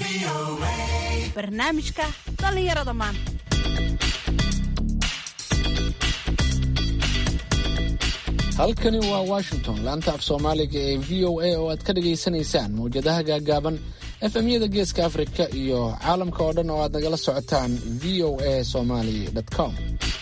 barnaamijka dhallinyarada maanta halkani waa washington laanta af soomaaliga ee v o a oo aad ka dhagaysanaysaan mawjadaha gaagaaban efemyada geeska afrika iyo caalamka oo dhan oo aad nagala socotaan v o a somaly com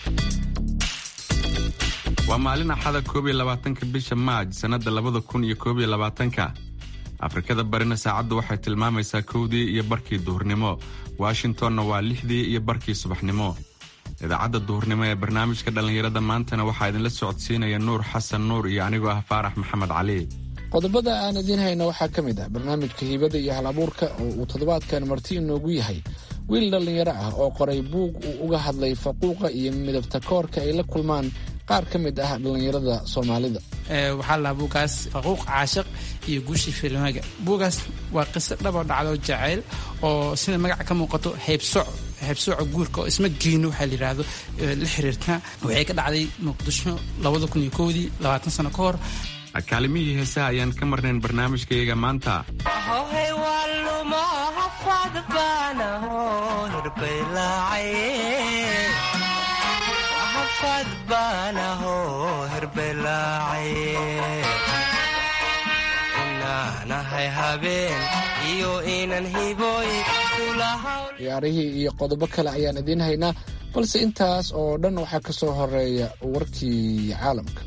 waa maalin axada koob iyo labaatanka bisha maaj sannadda labada kun iyo koob iyo labaatanka afrikada barina saacaddu waxay tilmaamaysaa kowdii iyo barkii duhurnimo washingtonna waa lixdii iyo barkii subaxnimo idaacadda duhurnimo ee barnaamijka dhallinyarada maantana waxaa idinla socodsiinaya nuur xasan nuur iyo anigoo ah faarax maxamed cali qodobada aan idiin hayno waxaa ka mid ah barnaamijka hiibada iyo hal abuurka oo uu toddobaadkan marti inoogu yahay wiil dhallinyaro ah oo qoray buug uu uga hadlay faquuqa iyo midabta koorka ay la kulmaan qaar ka mid ah dhallinyarada soomaalida waxaa lahaa buugaas faquuq caashiq iyo guushii filmaga buugaas waa qiso dhaboo dhacdo jacayl oo sida magaca ka muuqato haybsoc haybsooca guurka oo isma geeno waxaa la yidhaahdo la xiriirta waxay ka dhacday muqdisho labada kun iyo kowdii labaatan sano ka hor kaalimihii heesaha ayaan ka marnayn barnaamijkayaga maanta ciyaarihii iyo qodobo kale ayaan idiin haynaa balse intaas oo dhan waxaa ka soo horeeya warkii caalamka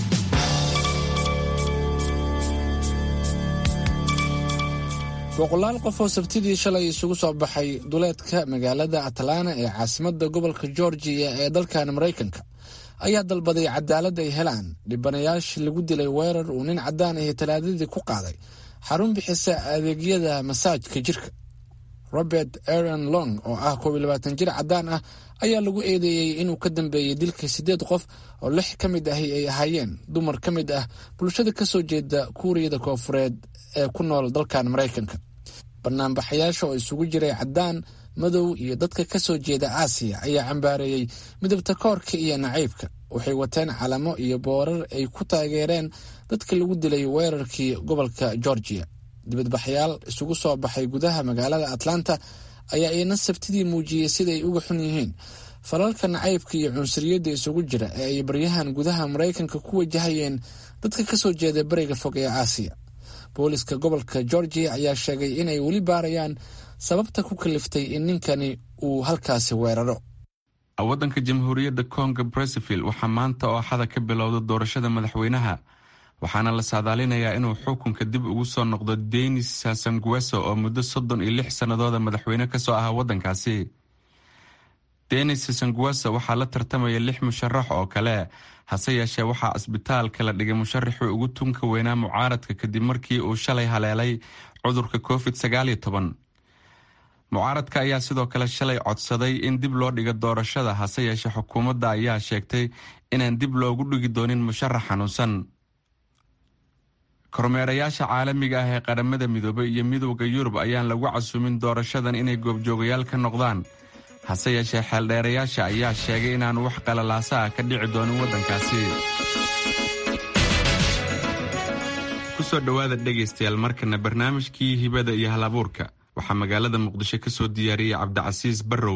boqolaal qof oo sabtidii shalay isugu soo baxay duleedka magaalada atlanta ee caasimadda gobolka georgiya ee dalkan maraykanka ayaa dalbaday cadaalad ay helaan dhibanayaashii lagu dilay weerar uu nin caddaan ahi talaadadii ku qaaday xarun bixisa adeegyada masaajka jirka robert aron long oo ah koob iyo labaatan jir caddaan ah ayaa lagu eedeeyey inuu ka dambeeyey dilka siddeed qof oo lix ka mid ahi ay ahaayeen dumar ka mid ah bulshada ka soo jeeda kuuriyada koofureed ee ku nool dalkan maraykanka banaanbaxayaasha oo isugu jiray caddaan madow iyo dadka ka soo jeeda aasiya ayaa cambaareeyey midabta koorka iyo nacaybka waxay wateen calamo iyo boorar ay ku taageereen dadka lagu dilay weerarkii gobolka georgiya dibadbaxyaal isugu soo baxay gudaha magaalada atlanta ayaa iyana sabtidii muujiyey siday uga xun yihiin falalka nacaybka iyo cunsuriyadda isugu jira ee ay baryahan gudaha maraykanka ku wajahayeen dadka ka soo jeeda bariga fog ee aasiya booliska gobolka georgiya ayaa sheegay inay weli baarayaan sababta ku kaliftay in ninkani uu halkaasi weeraro waddanka jamhuuriyadda kongo brazaville waxaa maanta oo axada ka bilowda doorashada madaxweynaha waxaana la saadaalinayaa inuu xukunka dib ugu soo noqdo denis sasangueso oo muddo soddon iyo lix sannadooda madaxweyne ka soo ahaa waddankaasi denis sasangueso waxaa la tartamaya lix musharax oo kale hase yeeshee waxaa asbitaalka la dhigay musharaxii ugu tunka weynaa mucaaradka kadib markii uu shalay haleelay cudurka covid sagaal iyo toban mucaaradka ayaa sidoo kale shalay codsaday in dib loo dhigo doorashada hase yeeshee xukuumadda ayaa sheegtay inaan dib loogu dhigi doonin musharax xanuunsan kormeerayaasha caalamiga ah ee qaramada midoobay iyo midowda yurub ayaan lagu casuumin doorashadan inay goobjoogayaal ka noqdaan hase yeeshee xeeldheerayaasha ayaa sheegay inaan wax qalalaasa ah ka dhici doonin waddankaasi kusoo dhowaada dhegaystayaal markana barnaamijkii hibada iyo halabuurka waxaa magaalada muqdisho ka soo diyaariyey cabdicasiis barrow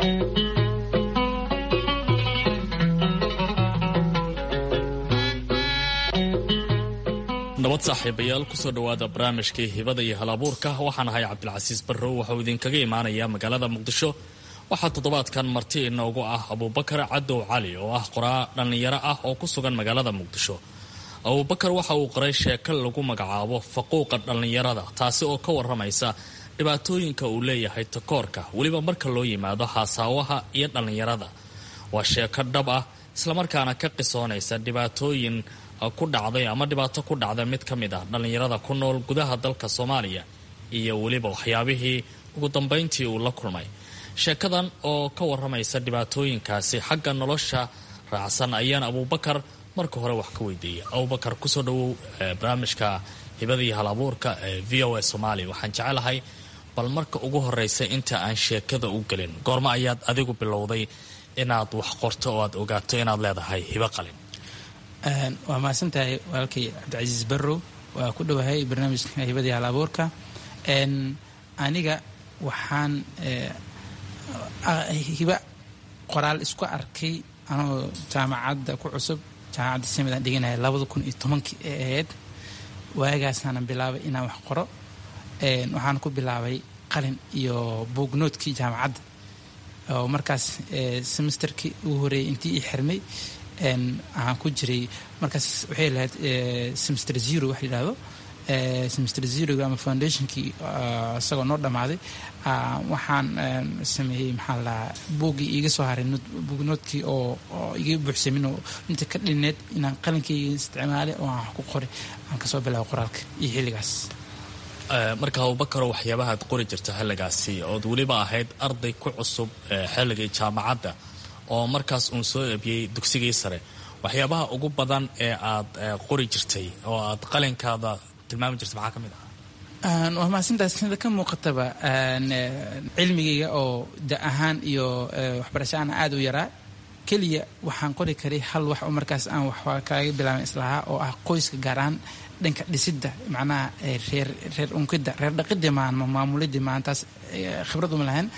nabad saaxiibayaal kusoo dhowaada barnaamijkii hibada iyo halabuurka waxaan ahay cabdilcasiis barrow waxauu idinkaga imaanayaa magaalada muqdisho waxaa toddobaadkan marti inoogu ah abuubakar cadow cali oo ah qoraa dhallinyaro ah oo ku sugan magaalada muqdisho abuubakar waxa uu qoray sheeko lagu magacaabo faquuqa dhallinyarada taasi oo ka waramaysa dhibaatooyinka uu leeyahay takoorka weliba marka loo yimaado haasaawaha iyo dhallinyarada waa sheeko dhab ah islamarkaana ka qisoonaysa dhibaatooyin ku dhacday ama dhibaato ku dhacda mid ka mid ah dhallinyarada ku nool gudaha dalka soomaaliya iyo weliba waxyaabihii ugu dambayntii uu la kulmay sheekadan oo ka waramaysa dhibaatooyinkaasi xagga nolosha raacsan ayaan abuubakar marka hore wax ka weydiiyay abubakar kusoo dhawow barnaamijka hibada iyo halabuurka ee v o a soomaaliya waxaan jecelahay bal marka ugu horeysa inta aan sheekada u gelin goormo ayaad adigu bilowday inaad wax qorto oo aad ogaato inaad leedahay hibo qalin waa mahadsantahay walaalkay cabdicasiis barrow waa ku dhowahay barnaamijka hibadii hal abuurka aniga waxaan hiba qoraal isku arkay anoo jaamacadda ku cusub jaamacadda simidan dhiganaya labada kun iyo tobankii ee ahayd waagaasaanan bilaabay inaan wax qoro waxaan ku bilaabay qalin iyo buugnoodkii jaamacadda oo markaas semesterkii ugu horeeyay intii ii xirmay waxaan ku jiray markaas waxay lahayd semester zero wax la yidhahdo semester zeroga ama foundationkii isagoo noo dhammaaday waxaan sameeyey maxaa la buuggii iiga soo haray buugnoodkii oo iga buuxsamin oo inta ka dhineed inaan qalinkayga isticmaalay oo aan wax ku qoray aan kasoo bilaabo qoraalka iyo xilligaas marka abubakaro waxyaabaha ad qori jirta xilligaasi ood weliba ahayd arday ku cusub xilligii jaamacadda oo markaas uun soo eebiyey dugsigii sare waxyaabaha ugu badan ee aad qori jirtay oo aad qalinkaada tilmaami jirtay maxaa ka mid ah waa mahadsantaas sida ka muuqataba cilmigayga oo da ahaan iyo waxbarasho aan aada u yaraa keliya waxaan qori karay hal wax oo markaas aan wax kaaga bilaabay islahaa oo ah qoyska gaar ahaan dhanka dhisidda macnaha reer reer unkidda reer dhaqidii maan ma maamulidii maantaas khibrad uma lahayn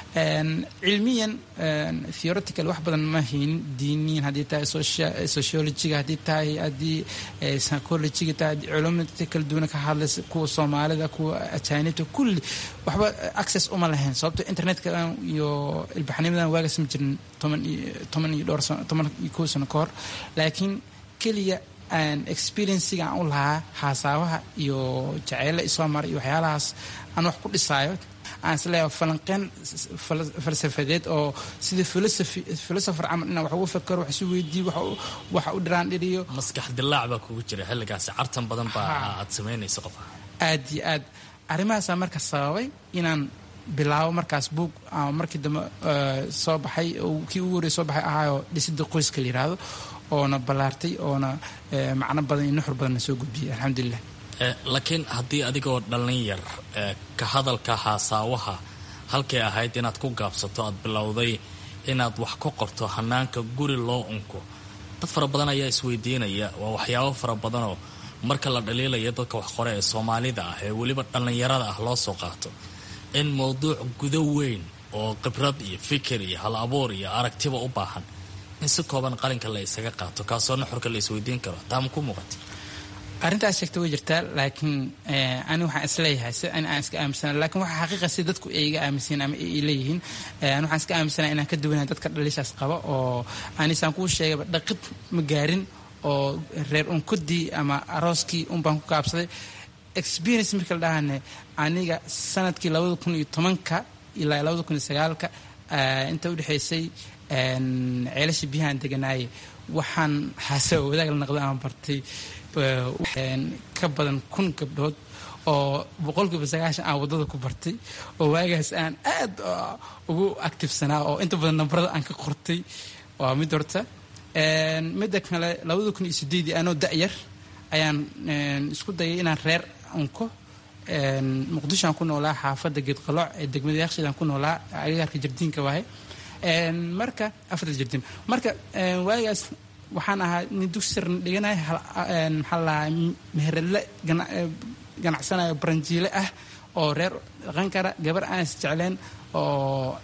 cilmiyan theoretical wax badan ma haynin diiniyan haddii tahay sociologiga haddii tahay haddii psychologiga tahay culumada kala duwana ka hadlaysa kuwa soomaalida kuwa ajaanibta kulli waxba access uma lahayn sababto internetka iyo ilbaxnimadan waagaas ma jirin toban iyo toban iyo dhowr sano toban iyo kow sano ka hor laakiin keliya experienciga aan u lahaa haasaabaha iyo jaceyla isoo mara iyo waxyaalahaas aan wax ku dhisaayo aan isleeyahay falanqeen falsafadeed oo sida philosopher camal inaan wax ugu fakaro wax isu weydiiyo wax u dhiraan dhiriyo maskax dilaac baa kugu jira xilligaasi cartan badan baa aad samaynaysa qof aad iyo aad arrimahaasaa marka sababay inaan bilaabo markaas buug ama markii dambe soo baxay kii ugu horrey soo baxay ahaayoo dhisidda qoyska la yidhaahdo oona ballaartay oona macno badan iyo nuxur badanna soo gudbiyay alxamdulilah laakiin haddii adigoo dhallin yar ka hadalka haasaawaha halkay ahayd inaad ku gaabsato aad bilowday inaad wax ka qorto hanaanka guri loo unko dad fara badan ayaa isweydiinaya waa waxyaabo fara badanoo marka la dhaliilaya dadka wax qore ee soomaalida ah ee weliba dhallinyarada ah loo soo qaato in mowduuc gudo weyn oo khibrad iyo fikir iyo hal abuur iyo aragtiba u baahan in si kooban qalinka la isaga qaato kaasoo nuxurka la isweydiin karo taama ku muuqata arrintaas sheegta way jirtaa laakiin ani waxaan isleeyahay si ani aan iska aaminsana lakin waxa xaqiiqa si dadku ay iga aaminsan ama ay leeyihiin ani waxaan iska aaminsana inaan ka duwanahay dadka dhalishaas qaba oo anisaan kuu sheegayba dhaqid ma gaarin oo reer unkudii ama arooskii un baan ku kaabsaday experience marka la dhahane aniga sanadkii labada kun iyo tobanka ilaa labada kun iyo sagaalka inta udhexaysay ceelasha biyahaan deganaaye waxaan xaasa wadaag la naqdo aan bartay ka badan kun gabdhood oo boqolkiiba sagaashan aan waddada ku bartay oo waagaas aan aad ugu actifsanaa oo inta badan nambarada aan ka qortay waa mid horta midda kale labada kun iyo sideedii anoo da-yar ayaan isku dayay inaan reer unko muqdisho aan ku noolaa xaafadda geedqalooc ee degmada yakshiid aan ku noolaa agagaarka jardiinka waaye marka afarta jardiin marka waagaas waxaan ahaa nin dugsi sarna dhiganaya maxaa lahaa meheradle ganacsanayo baranjiile ah oo reer dhaqan kara gabar aan is jecleen oo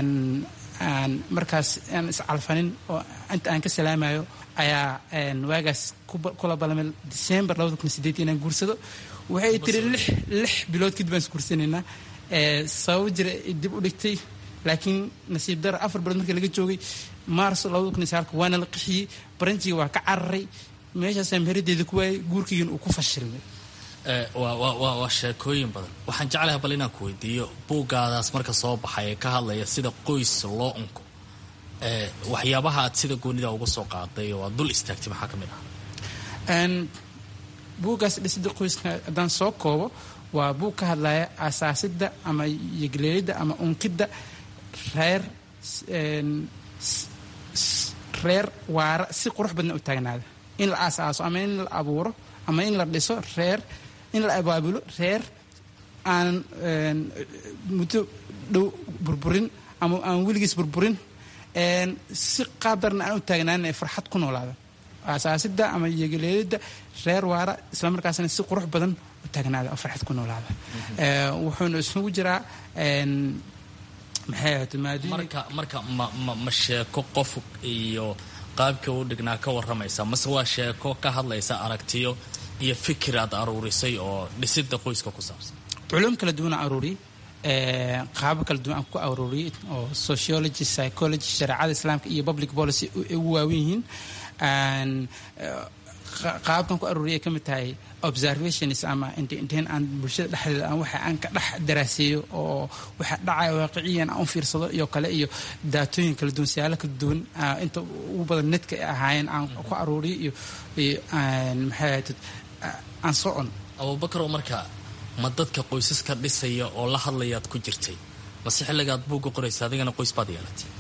aan markaas aan iscalfanin oo inta aan ka salaamayo ayaa waagaas kula balmay december labada kun sideed inaan guursado waxay tiri lix lix bilood kadib aan is guursanaynaa sababo jira dib u dhigtay laakiin nasiib dara afar bilood markii laga joogay maarso labada kun iyo sagaalka waana la qixiyey baranjiga waa ka cararay meeshaasaa meheradeeda ku waayay guurkaygan uu ku fashilmay waa sheekooyin badan waxaan jeclahay bal inaan ku weydiiyo buuggaadaas marka soo baxay ee ka hadlaya sida qoys loo unko waxyaabaha aad sida goonida uga soo qaaday oo aad dul istaagtay maxaa ka mid ah buuggaas dhisida qoyska haddaan soo koobo waa buug ka hadlaya asaasidda ama yegleelidda ama unkidda reer reer waara si qurux badna u taagnaada in la aasaaso ama in la abuuro ama in la dhiso reer in la abaabulo reer aan muddo dhow burburin ama aan weligiis burburin si qaadarna aan u taagnaanin ee farxad ku noolaada asaasidda ama yegeleelidda reer waara islamarkaasna si qurux badan u taagnaada oo farxad ku noolaada wuxuuna isugu jiraa maxay ahayd maadooyin marka marka ma ma ma sheeko qof iyo qaabka u dhignaa ka warramaysa mase waa sheeko ka hadlaysa aragtiyo iyo fikir aad aruurisay oo dhisida qoyska ku saabsan culum kala duwan aan aruuriyey qaabo kala duwan aan ku aruuriyey oo sociology psychology shareecada islaamka iyo public policy ugu waawen yihiin qaabkan ku aruuriyay ka mid tahay observations ama inteen aan bulshada dhexdeeda aan waxa aan ka dhex daraaseeyo oo waxa dhacaya waaqiciyan aan u fiirsado iyo kale iyo daatooyin kala duwan siyaalo kala duwan inta ugu badan netka ay ahaayeen aan ku aruuriyo iyo maxay ahayd aan soo on abubakar oo marka ma dadka qoysaska dhisaya oo la hadlayaad ku jirtay mase xilligaad buugga qoraysa adigana qoys baad yeelatay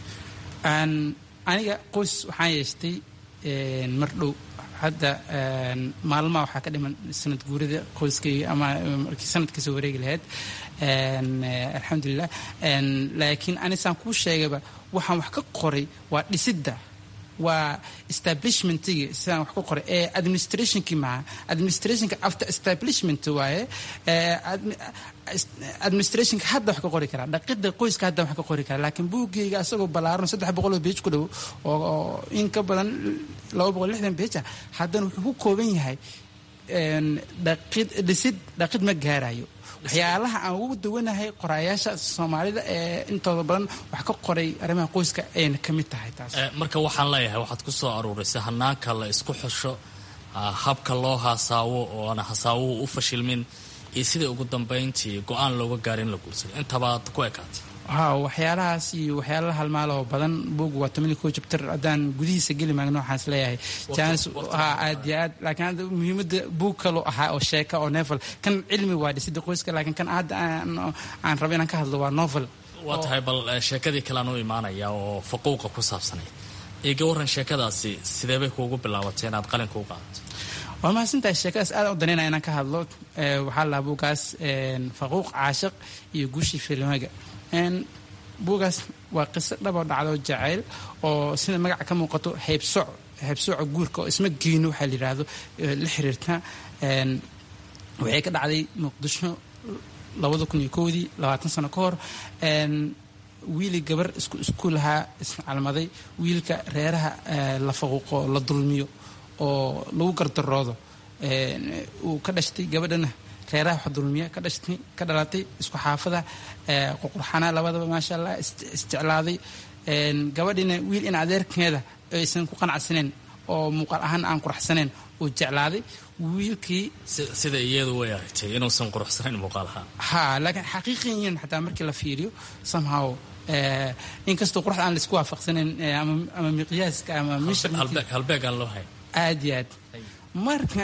aniga qoys waxaan yeeshtay mar dhow hadda maalmaha waxaa ka dhiman sanad guurida qoyskayga ama markii sanad kasoo wareegi lahayd alxamdulilah laakiin anisaan kuu sheegayba waxaan wax ka qoray waa dhisidda waa establishmentigi sidaan wax ku qoray ee administrationkii maha administrationka after establishment waaye administrationka hadda wax ka qori karaa dhaqidda qoyska hadda wax ka qori karaa laakiin buuggayga asagoo ballaaran saddex boqol oo beej ku dhow oo in ka badan laba boqol lixdan beeja haddana wuxuu ku kooban yahay dhaqid dhisid dhaqid ma gaarayo waxyaalaha aan ugu duwanahay qoraayaasha soomaalida ee intooda badan wax ka qoray arrimaha qoyska ayna ka mid tahay taas marka waxaan leeyahay waxaad ku soo aruurisay hanaanka la isku xusho habka loo hasaawo oona hasaawuhu u fashilmin iyo sidai ugu dambayntii go-aan looga gaara in la guursado intabaad ku ekaatay ha waxyaalahaas iyo waxyaala halmaaloo badan buug waa toban iyo ko jabtar haddaan gudihiisa geli maagno waxaan is leeyahay jaanis ha aad iyo aad laakiin hadda muhiimadda buug kaloo ahaa oo sheeka oo novel kan cilmi waa dhisida qoyska laakiin kan hadda aan rabo inaan ka hadlo waa novel waa tahay bal sheekadii kalean u imaanaya oo faquuqa ku saabsanayd iga warran sheekadaasi sidee bay kuugu bilaabatay inaad qalinka u qaadato waa mahadsantahay sheekadaas aad u daneynaya inaan ka hadlo waxaa lahaa buugaas faquuq caashiq iyo guushii filmaga buugaas waa qiso dhaboo dhacdo jacayl oo sida magaca ka muuqato haybsoc haybsooca guurka oo isma geeno waxaa la yidhaahdo la xiriirta waxay ka dhacday muqdisho labada kun iyo kowdii labaatan sano ka hor wiili gabar isku iskuulahaa iscalmaday wiilka reeraha la faquuqo la dulmiyo oo lagu gardaroodo uu ka dhashtay gabadhana reeraha wax dulmiya ka dhashtay ka dhalatay isku xaafada ququrxanaa labadaba maasha allah isjeclaaday gabadhina wiil in adeerkeeda aysan ku qanacsaneyn oo muuqaal ahaan aan quraxsaneyn uu jeclaaday wiilkii sida iyadu way aragtay inuusan quruxsanayn muuqaal ahaan ha laakiin xaqiiqiyan xataa markii la fiiriyo somehow inkastoo quruxda aan laisku waafaqsanayn ama miqyaaska ama halbeeg aan loo hayn aad iyo aad marka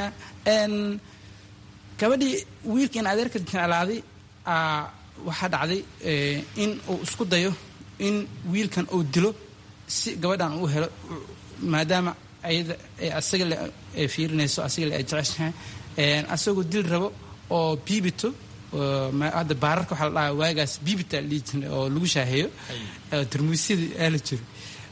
gabadhii wiilka in adeerka jeclaaday waxaa dhacday in uu isku dayo in wiilkan uu dilo si gabadhan uu helo maadaama ayada asaga le ay fiirinayso asaga le ay jeceshahay asagoo dil rabo oo biibito hadda baararka waxaa la dhahaa waagaas biibita la dhihi jiray oo lagu shaaheeyo darmuusyadii aa la jiro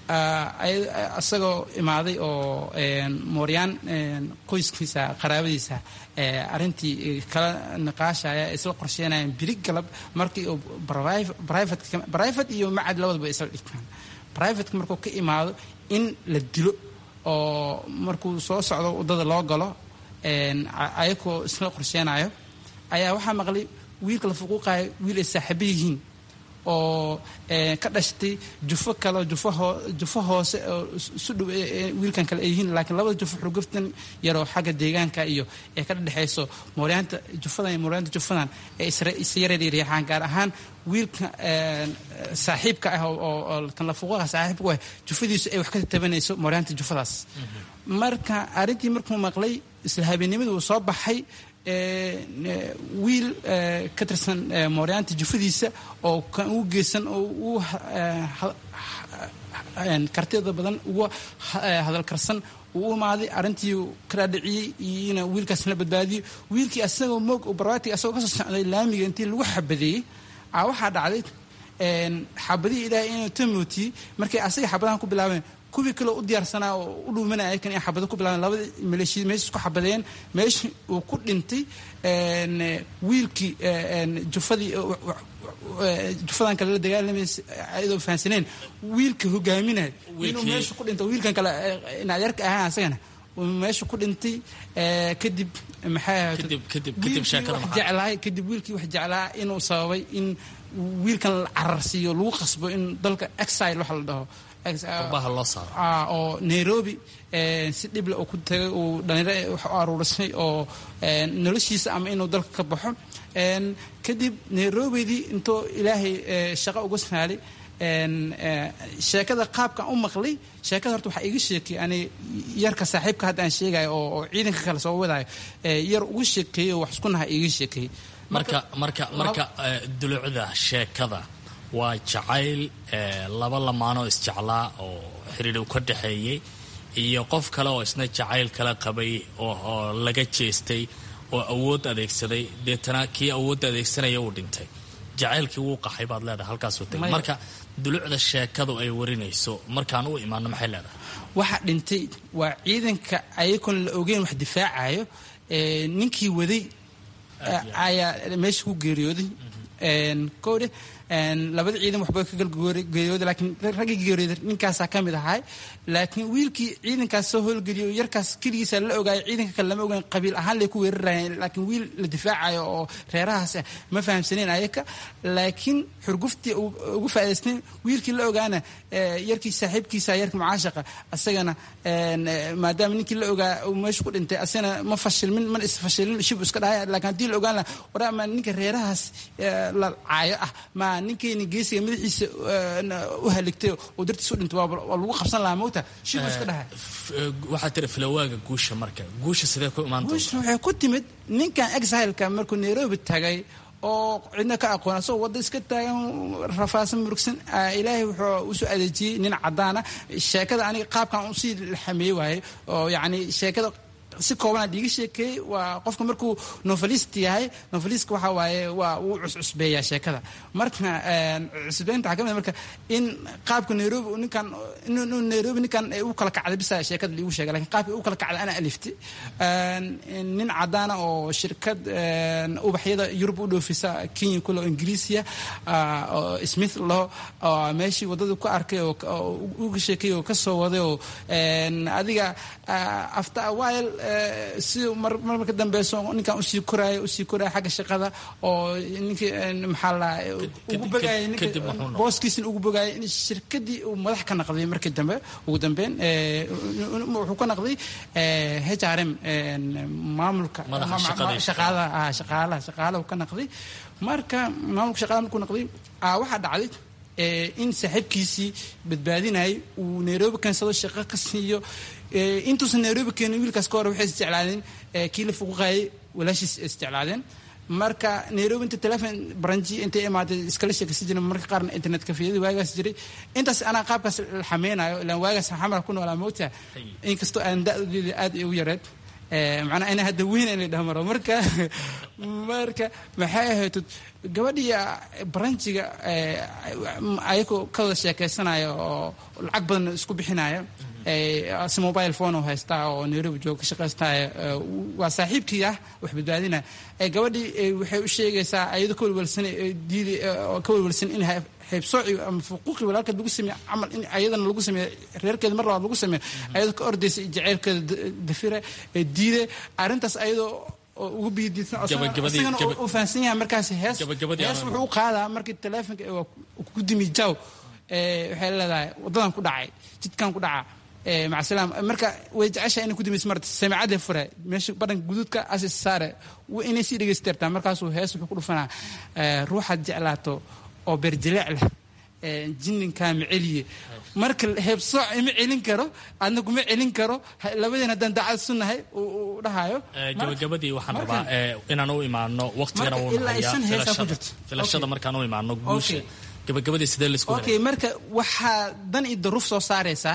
isagoo imaaday oo mooryaan qoyskiisa qaraabadiisa arintii kala niqaashaya isla qorsheenayaan biri galab markii uu brivate iyo macad labadaba isla dhigtaan brivateka markuu ka imaado in la dilo oo markuu soo socdo waddada loo galo ayakoo isla qorsheenayo ayaa waxaa maqlay wiilka la fuquuqayo wiil ay saaxiibo yihiin oo ka dhashtay jufo kale jufo hoose oo isu dhow wiilkan kale ay yihiin laakiin labada jufo xurguftan yaroo xagga deegaanka iyo ee ka dhexayso mooryaanta jufadan iyo mooryaanta jufadan ee is yareeryareexaan gaar ahaan wiilka saaxiibka ah oo kan la fuquuqa saaxiibka ah jufadiisu ay wax ka tabanayso mooryaanta jufadaas marka arrintii markuu maqlay isla habeennimada uu soo baxay wiil ka tirsan mooryaanta jufadiisa oo kan ugu geysan oo u kartida badan ugu hadalkarsan uu u imaaday arrintii ka dhaadhiciyey iyona wiilkaas la badbaadiyo wiilkii asagoo moog oo barwaati asagoo kasoo socday laamiga intii lagu xabadeeyey a waxaa dhacday xabadihii ilaahay inuu tamootiyey markay asaga xabadahan ku bilaabeen kuwii kale u diyaarsanaa oo u dhuumanaya ayakan in xabado ku bilaabeen labadii maleeshiyad meesha isku xabadeen meeshii uu ku dhintay wiilkii jufadii jufadan kale la dagaalamaysa ayadoo fahansaneen wiilka hogaaminaya inuu meesha ku dhinto wiilkan kale inadyarka ahaan asagana meesha ku dhintay kadib maxay jeclaay kadib wiilkii wax jeclaa inuu sababay in wiilkan la cararsiiyo lagu qasbo in dalka exile waxa la dhaho oo nairobi si dhible uu ku tagay uu dhalinyaro wax u aruurisay oo noloshiisa ama inuu dalka ka baxo kadib nairobidii intuu ilaahay shaqo uga saalay sheekada qaabkan u maqlay sheekada horta waxaa iga sheekay ani yarka saaxiibka hadda aan sheegayo oo ciidanka kale soo wadaayo yar uga sheekeeyey oo wax isku naha iga sheekeeyey marka marka marka dulucda sheekada waa jacayl laba lamaanoo isjeclaa oo xiriir u ka dhexeeyey iyo qof kale oo isna jacayl kala qabay oo laga jeestay oo awood adeegsaday deetana kii awoodda adeegsanaya uu dhintay jacaylkii wuu qaxay baad leedahay halkaasuu tagay marka dulucda sheekadu ay warinayso markaan u imaano maxay leedahay waxa dhintay waa ciidanka ayagoon la ogeyn wax difaacayo ninkii waday ayaa meesha ku geeriyooday kowdhe labada ciidan waxba ka galgeeriyooda laakiin raggii geeriyooday ninkaasaa ka mid ahay laakiin wiilkii ciidankaas soo howlgeliyo yarkaas keligiisa la ogaayo ciidanka kale lama ogeyn qabiil ahaan lay ku weerarayeen laakiin wiil la difaacayo oo reerahaas ah ma fahamsaneen ayaka laakiin xurguftii ugu faa'idaysteen wiilkii la ogaana yarkii saaxiibkiisa yarka mucaashaqa asagana maadaama ninkii la ogaa uu meesha ku dhintay asagana ma fashilmin mana isfashilin shib iska dhahay laakiin haddii la ogaan laha waraa ma ninka reerahaas la caayo ah ma ninkeyni geesiga madaxiisa u haligtay oo dartiis u dhintay waa lagu qabsan lahaa mowta shib iska dhahay waxaa tiri filawaaga guusha marka guusha sidee ku imaan guusha waxay ku timid ninkan exileka markuu nairobi tagay oo cidna ka aqoon asagoo wadda iska taagan rafaasan murugsan ilaahay wuxuu usoo adeejiyey nin caddaana sheekada aniga qaabkan usii xameey waaye oo yacni sheekada si koobanaa dhiiga sheekeeyey waa qofka markuu novelist yahay novelistka waxaa waaye waa wuu cuscusbeeyaa sheekada marka cusbeynta waxaa ka mid marka in qaabka nairobi ninkan inuu nairobi ninkan u kala kacday bisa sheekada liigu sheega lakin qaabka u kala kacday ana aliftay nin caddaana oo shirkad ubaxyada yurub u dhoofisa kenya kule oo ingiriisiya oo smith laho meeshii waddada ku arkay oo uga sheekeeyey oo ka soo waday oo adiga after a while si mar marka dambeyso ninkan usii koraayo usii koraayo xagga shaqada oo ninkii maxaa la ugu bogaayay ninka booskiisina ugu bogaayay in shirkadii uu madax ka naqday markii dambe ugu dambeyn wuxuu ka naqday h r m maamulka shaqaalaha shaqaalaha shaqaalaha ka naqday marka maamulka shaqaalaha markuu naqday waxaa dhacday in saaxiibkiisii badbaadinayay uu nairobi keensado shaqo ka siiyo intuusan nairobi keenin wiilkaas ka hore waxay isjeclaadeen kii la fuquqaayay walaashiis isjeclaadeen marka nairobi inta telefon baranji intay imaatay iskala sheekaysan jiren marka qaarna internet kafiyadii waagaas jiray intaas anaa qaabkaas la xameynayo ilaan waagaas xamara ku noolaa moogta inkastoo aan da-deeda aad ugu yareed macnaa ina hadda weyn in la dhahmaro marka marka maxay ahayd gabadhii baranjiga ayagoo ka wada sheekaysanaya oo lacag badan isku bixinaya si mobile phone oo haystaa oo nairobi jooga ka shaqaystaya waa saaxiibkii ah wax badbaadinaya gabadhii waxay u sheegaysaa ayadoo ka walwalsan diidi ka walwalsan in haybsooci ama fuquuqi walaalkeed lagu sameeye camal in ayadana lagu sameeye reerkeeda mar labaad lagu sameeyo ayadoo ka ordaysa jaceylkeeda dafira diide arrintaas ayadoo ugu biidiisanasagana uu fahansan yahay markaas hees hees wuxuu u qaadaa markii teleefonka ku dimi jaw waxay leedahay waddadan ku dhacay jidkan ku dhaca macasalaam marka way jeceshahay inay ku dimayso marta samicadee fure meesha badhanka guduudka asis saare inay sii dhegaysteertaa markaasuu hees wuxuu ku dhufanaa ruuxaad jeclaato oo beerjaleec leh jinninkaa ma celiye marka heebsooc ima celin karo adna kuma celin karo labadeen haddaan daacad sunahay uu dhahayo gabagabadii waxaan rabaa inaan u imaano waqtigana wuu nahayaa filashada markaan u imaano guusha gabagabadii sidee laisku okay marka waxaa dan iyo daruuf soo saaraysaa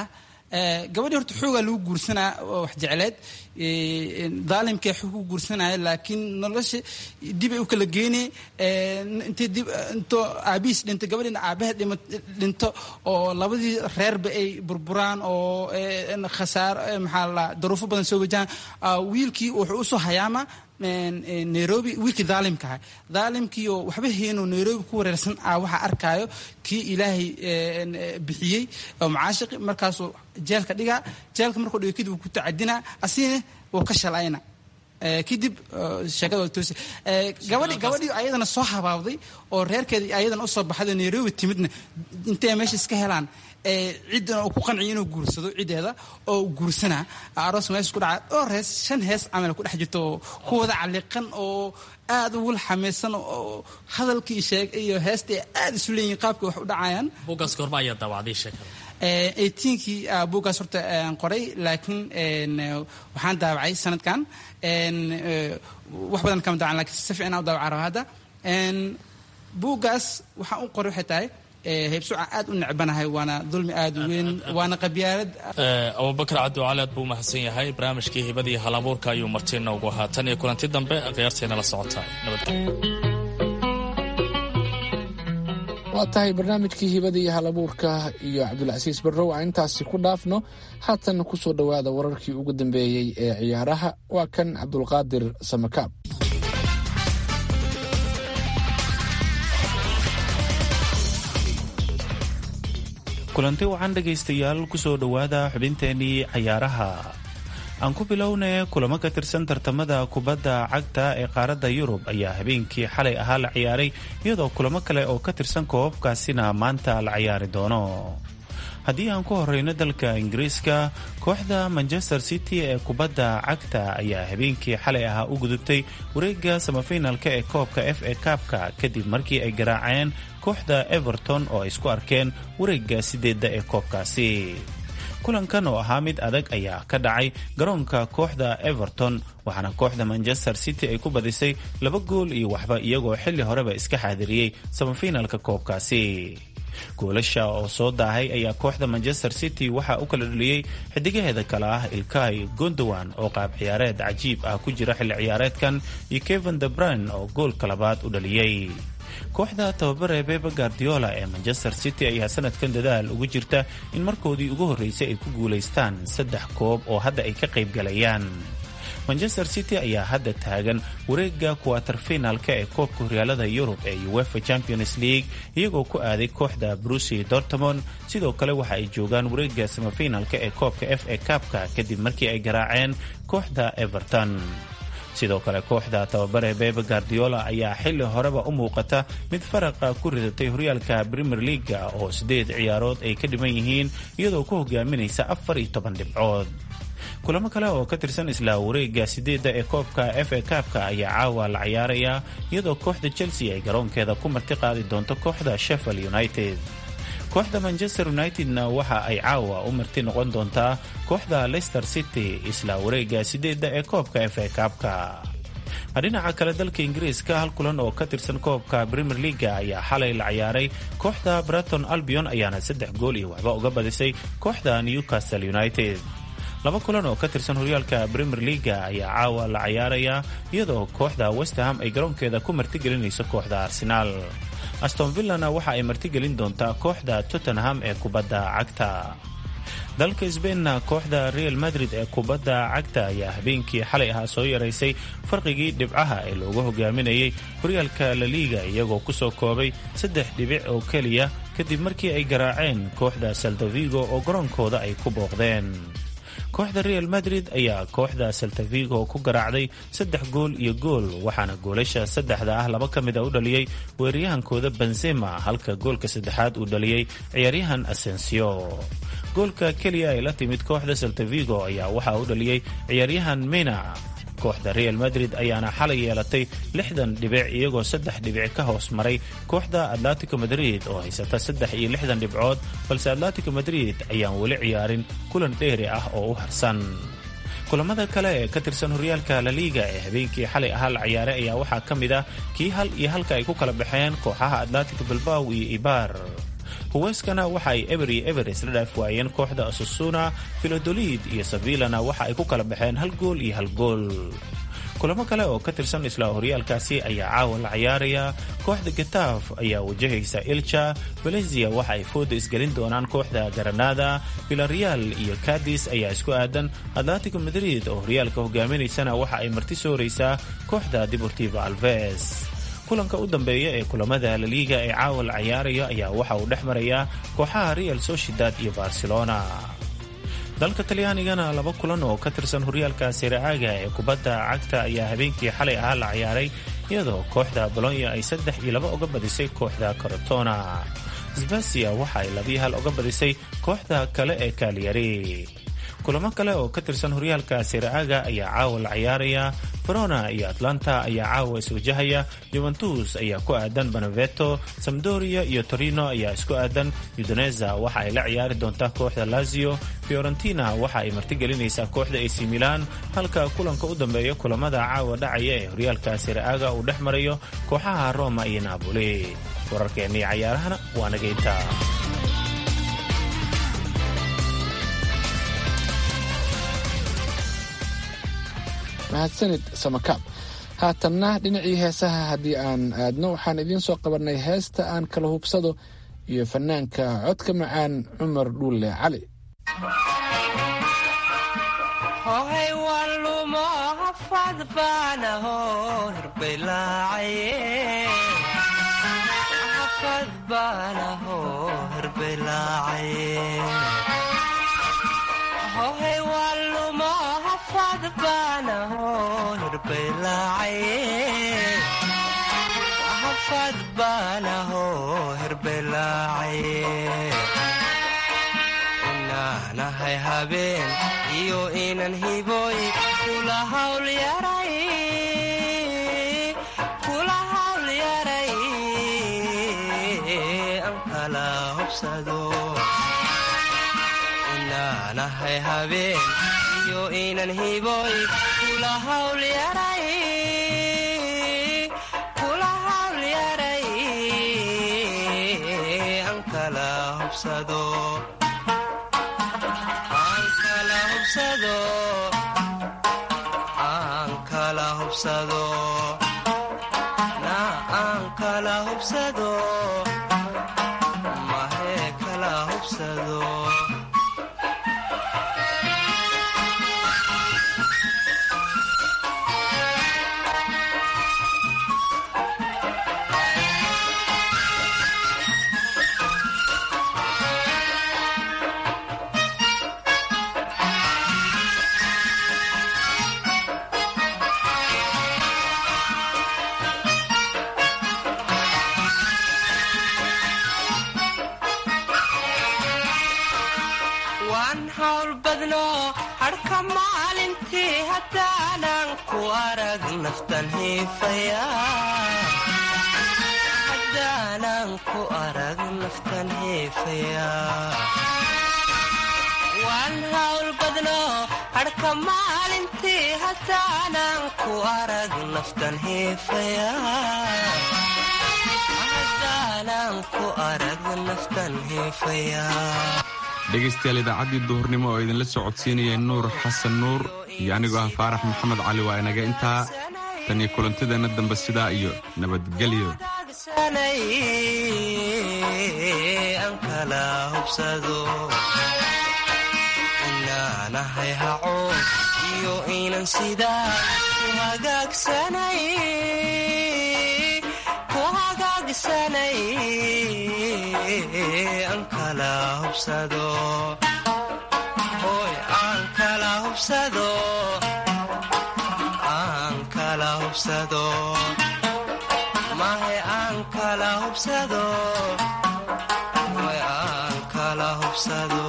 gabadhii horta xoogaa lagu guursanaa oo wax jecleed daalimkee xoog ku guursanaya laakiin nolosha dib ay u kala geynay intay dib intoo aabihiis dhinto gabadhiina aabaheed dhinto oo labadii reerba ay burburaan oo khasaaro maxaa la daruufo badan soo wajahaan wiilkii wuxuu usoo hayaama nairobi wiilkii daalimka aha daalimkii oo waxba heenoo nairobi ku wareersan ah waxaa arkaayo kii ilaahay bixiyey oo macaashiqi markaasuu jeelka dhigaa jeelka markuu dhigo kadib ku tacadinaa asigana wuu ka shalayna kadib sheekada waa toosi gabadhi gabadhii ayadana soo habaabday oo reerkeedii ayadana usoo baxday nairobi timidna intay meesha iska helaan ciddana uu ku qanciyo inuu guursado ciddeeda oo guursanaa aroos meesha ku dhaca dhowr hees shan hees camal ku dhex jirto oo ku wada caliqan oo aad ugu xamaysan oo hadalkii sheeg iyo heesta aad isu leeyihin qaabka wax u dhacayaan buuggaas goorma ayaa daawacday sheekada eighteenkii buuggaas horta qoray laakiin waxaan daawacay sanadkan wax badan kama daawacan lakiin si fiican u daawaca raba hadda buuggaas waxaan u qoray waxay tahay heybsuca aad u necbanahay waana dulmi aad u weyn waana qabyaalad abubakar cabdiwacali aad buu umahadsan yahay barnaamijkii hibadii halabuurka ayuu martiina ugu ahaa tan iyo kulanti dambe khiyaarteena la socotaa nabadgelyo waa tahay barnaamijkii hibada iyo halabuurka iyo cabdulcasiis barrow aan intaasi ku dhaafno haatan ku soo dhowaada wararkii ugu dambeeyey ee ciyaaraha waa kan cabdulqaadir samakaab kulanti wacan dhegaystayaal ku soo dhowaada xubinteenii cayaaraha aan ku bilownay kulamo ka tirsan tartamada kubadda cagta ee qaaradda yurub ayaa habeenkii xalay ahaa la ciyaaray iyadoo kulamo kale oo ka tirsan koobabkaasina maanta la ciyaari doono haddii aan ku horeyno dalka ingiriiska kooxda manchester city ee kubadda cagta ayaa habeenkii xalay ahaa u gudubtay wareegga samafinalka ee koobka f a kaabka kadib markii ay garaaceen kooxda everton oo ay isku arkeen wareegga sideedda ee koobkaasi kulankan oo ahaa mid adag ayaa ka dhacay garoonka kooxda everton waxaana kooxda manchester city ay ku badisay laba gool iyo waxba iyagoo xilli horeba iska xaadiriyey samafinalka koobkaasi goolasha oo soo daahay ayaa kooxda manchester city waxaa u kala dhaliyey xidigaheeda kale ah ilkay gondowan oo qaab ciyaareed cajiib ah ku jira xilli ciyaareedkan iyo kevin de brun oo goolka labaad u dhaliyey kooxda tababare bebe guardiola ee manchester city ayaa sanadkan dadaal ugu jirta in markoodii ugu horreysay ay ku guulaystaan saddex koob oo hadda ay ka qayb galayaan manchester city ayaa hadda taagan wareegga kuwatar finalka ee koobka horyaalada yurub ee uefa champions league iyagoo ku aaday kooxda brusi dortmond sidoo kale waxa ay joogaan wareegga samafinalka ee koobka f a kaabka kadib markii ay garaaceen kooxda everton sidoo kale kooxda tababare bebe guardiola ayaa xilli horeba u muuqata mid faraqa ku ridatay horyaalka premier leaga oo sideed ciyaarood ay ka dhiman yihiin iyadoo ku hogaaminaysa afar iyo toban dhibcood kulamo kale oo ka tirsan isla wareegga sideedda ee koobka f a kaabka ayaa caawa la ciyaarayaa iyadoo kooxda chelsea ay garoonkeeda ku marti qaadi doonto kooxda sheffield united kooxda manchester unitedna waxa ay caawa u marti noqon doontaa kooxda leicester city isla wareegga sideedda ee koobka f a kaabka dhinaca kale dalka ingiriiska hal kulan oo ka tirsan koobka premier leaga ayaa xalay la ciyaaray kooxda braton albion ayaana saddex gool iyo waxba uga badisay kooxda newcastle united laba kulan oo ka tirsan horyaalka premier leaga ayaa caawa la ciyaarayaa iyadoo kooxda westham ay garoonkeeda ku martigelinayso kooxda arsenaal aston villana waxa ay martigelin doontaa kooxda tottenham ee kubadda cagta dalka sbainna kooxda real madrid ee kubadda cagta ayaa habeenkii xalay ahaa soo yaraysay farqigii dhibcaha ee loogu hogaaminayay horyaalka laliga iyagoo kusoo koobay saddex dhibic oo keliya kadib markii ay garaaceen kooxda saltavigo oo garoonkooda ay ku booqdeen kooxda real madrid ayaa kooxda saltavigo ku garaacday saddex gool iyo gool waxaana goolasha saddexda ah laba ka mida u dhaliyey weeraryahankooda benzema halka goolka saddexaad uu dhaliyey ciyaaryahan asensio goolka keliya ay la timid kooxda saltavigo ayaa waxaa u dhaliyey ciyaaryahan mena kooxda real madrid ayaana xalay yeelatay lixdan dhibic iyagoo saddex dhibic ka hoos maray kooxda atletico madrid oo haysata saddex iyo lixdan dhibcood balse atletico madrid ayaan weli ciyaarin kulan dheeri ah oo u harsan kulamada kale ee ka tirsan horyaalka laliga ee habeenkii xalay ahaa la ciyaaray ayaa waxaa ka mid ah kii hal iyo halka ay ku kala baxeen kooxaha atletico bilbaw iyo ibar huweyskana waxa ay eber iyo eber isla dhaaf waayeen kooxda asusuna filodolid iyo sevillana waxa ay ku kala baxeen hal gool iyo hal gool kulamo kale oo ka tirsan isla horyaalkaasi ayaa caawa la ciyaaraya kooxda getaaf ayaa wajahaysa ilja valencia waxa ay fooda isgelin doonaan kooxda garanada villareal iyo cadis ayaa isku aadan atlatico madrid oo horyaalka hogaaminaysana waxa ay marti sooraysaa kooxda deportivo alves kulanka u dambeeya ee kulamada laliiga ee caawa la ciyaaraya ayaa waxa uu dhex marayaa kooxaha real sociedad iyo barcelona dalka talyaanigana laba kulan oo ka tirsan horyaalka siraaga ee kubadda cagta ayaa habeenkii xalay ahaa la ciyaaray iyadoo kooxda bolonya ay saddex iyo laba uga badisay kooxda corotona sbasia waxa ay labiyo hal uga badisay kooxda kale ee kaaliyari kulamo kale oo ka tirsan horyaalka siraaga ayaa caawa la ciyaaraya verona iyo atlanta ayaa caawa iswajahaya juventus ayaa ku aadan beneveto samdoria iyo torino ayaa isku aadan udoneza waxa ay la ciyaari doontaa kooxda lazio fiorentina waxa ay martigelinaysaa kooxda ac milan halka kulanka u dambeeya kulamada caawa dhacaya ee horyaalka siraaga uu dhex marayo kooxaha roma iyo napoli wararkeennii cayaarahana waa nageynta mahadsanid samakaab haatanna dhinacii heesaha haddii aan aadno waxaan idiin soo qabannay heesta aan kala hubsado iyo fanaanka codka macaan cumar dhuulle cali inaanahay habeen iyo inan hiboy kula hawl yaray an kala hobsado inaanahay habeen iyo inan hiboy kula hawl yaray aan kala hubsado mahee kala hubsado waan hawl badno hadhka maalintii haddaanan ku arag naftan hiifaya haddaanan ku arag naftan hiifaya waan hawl badno hadhka maalintii haddaanan ku arag naftan hiifaya haddaanan ku arag naftan hiifaya dhegaystayaal idaacaddii duhurnimo oo idinla soo codsiinayay nuur xasan nuur iyo anigoo ah faarax maxamed cali waa inaga intaa tan iyo kulantadeenna dambe sidaa iyo nabadgelyo inaanahay haco iyo inan sidaa ku hagaagsanay ku hagaagsanay aan kala hubsado hoy aan kala hubsado aan kala hubsado mahe aan kala hubsado hoy aan kala hubsado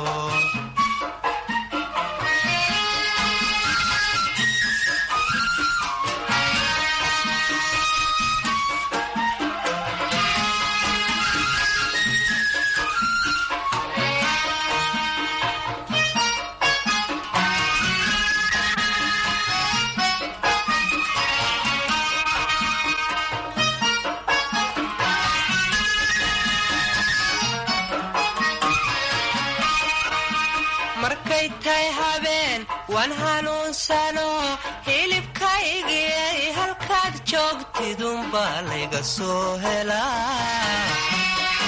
waan hanuunsano hilibkaygiyay halkaad joogtidunbaa layga soo helaa